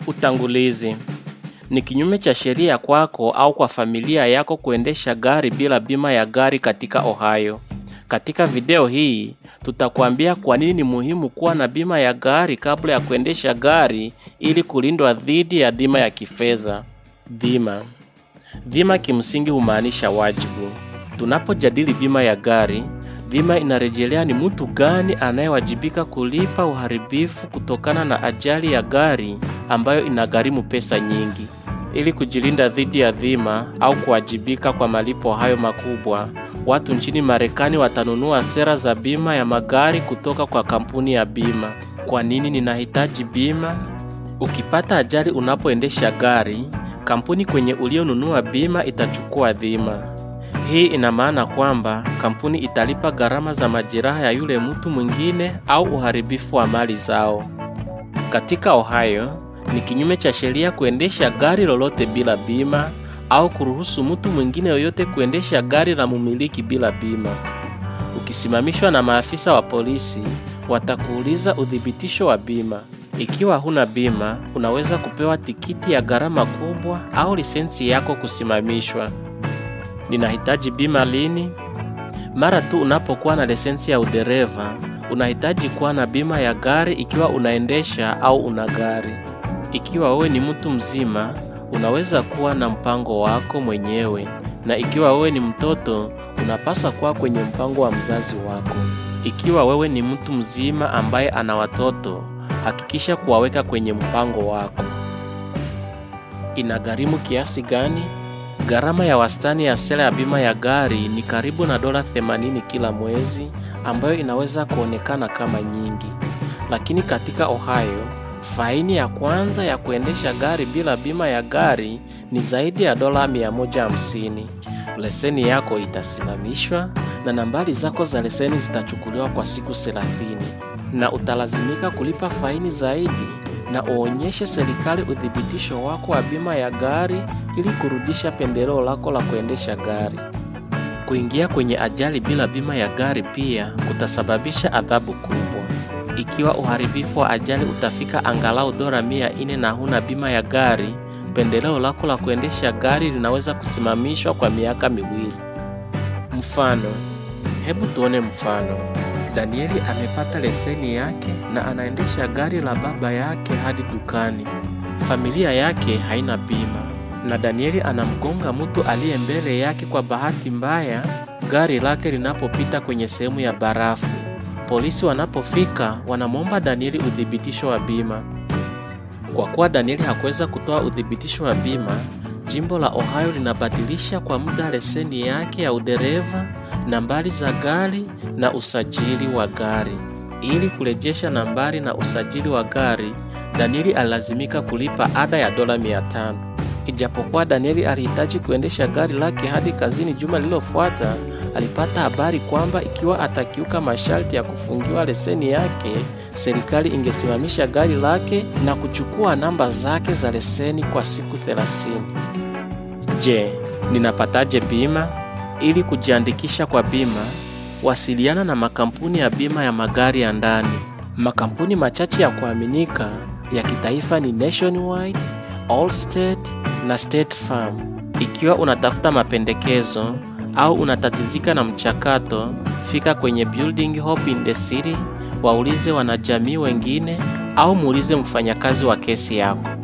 Utangulizi. Ni kinyume cha sheria kwako au kwa familia yako kuendesha gari bila bima ya gari katika Ohio. Katika video hii tutakwambia kwa nini ni muhimu kuwa na bima ya gari kabla ya kuendesha gari ili kulindwa dhidi ya dhima ya kifedha. Dhima. Dhima kimsingi humaanisha wajibu. Tunapojadili bima ya gari, dhima inarejelea ni mtu gani anayewajibika kulipa uharibifu kutokana na ajali ya gari ambayo inagharimu pesa nyingi. Ili kujilinda dhidi ya dhima au kuwajibika kwa malipo hayo makubwa, watu nchini Marekani watanunua sera za bima ya magari kutoka kwa kampuni ya bima. Kwa nini ninahitaji bima? Ukipata ajali unapoendesha gari, kampuni kwenye ulionunua bima itachukua dhima. Hii ina maana kwamba kampuni italipa gharama za majeraha ya yule mtu mwingine au uharibifu wa mali zao. Katika Ohio, ni kinyume cha sheria kuendesha gari lolote bila bima au kuruhusu mtu mwingine yoyote kuendesha gari la mumiliki bila bima. Ukisimamishwa na maafisa wa polisi, watakuuliza uthibitisho wa bima. Ikiwa huna bima, unaweza kupewa tikiti ya gharama kubwa au lisensi yako kusimamishwa. Ninahitaji bima lini? Mara tu unapokuwa na lisensi ya udereva, unahitaji kuwa na bima ya gari ikiwa unaendesha au una gari. Ikiwa wewe ni mtu mzima, unaweza kuwa na mpango wako mwenyewe, na ikiwa wewe ni mtoto, unapaswa kuwa kwenye mpango wa mzazi wako. Ikiwa wewe ni mtu mzima ambaye ana watoto, hakikisha kuwaweka kwenye mpango wako. Inagharimu kiasi gani? Gharama ya wastani ya sera ya bima ya gari ni karibu na dola 80 kila mwezi, ambayo inaweza kuonekana kama nyingi, lakini katika Ohio faini ya kwanza ya kuendesha gari bila bima ya gari ni zaidi ya dola 150. Leseni yako itasimamishwa na nambari zako za leseni zitachukuliwa kwa siku 30, na utalazimika kulipa faini zaidi na uonyeshe serikali uthibitisho wako wa bima ya gari ili kurudisha pendeleo lako la kuendesha gari. Kuingia kwenye ajali bila bima ya gari pia kutasababisha adhabu kubwa. Ikiwa uharibifu wa ajali utafika angalau dola mia nne na huna bima ya gari, pendeleo lako la kuendesha gari linaweza kusimamishwa kwa miaka miwili. Mfano, hebu tuone mfano. Danieli amepata leseni yake na anaendesha gari la baba yake hadi dukani. Familia yake haina bima na Danieli anamgonga mtu aliye mbele yake kwa bahati mbaya gari lake linapopita kwenye sehemu ya barafu. Polisi wanapofika wanamwomba Danieli uthibitisho wa bima. Kwa kuwa Danieli hakuweza kutoa uthibitisho wa bima, jimbo la Ohio linabadilisha kwa muda leseni yake ya udereva, nambari za gari na usajili wa gari. Ili kurejesha nambari na usajili wa gari, Danieli alilazimika kulipa ada ya dola 500. Ijapokuwa Danieli alihitaji kuendesha gari lake hadi kazini juma lililofuata, alipata habari kwamba ikiwa atakiuka masharti ya kufungiwa leseni yake, serikali ingesimamisha gari lake na kuchukua namba zake za leseni kwa siku 30. Je, ninapataje bima? Ili kujiandikisha kwa bima, wasiliana na makampuni ya bima ya magari ya ndani. Makampuni machache ya kuaminika ya kitaifa ni Nationwide, Allstate na State Farm. Ikiwa unatafuta mapendekezo au unatatizika na mchakato, fika kwenye Building Hope in the City, waulize wanajamii wengine au muulize mfanyakazi wa kesi yako.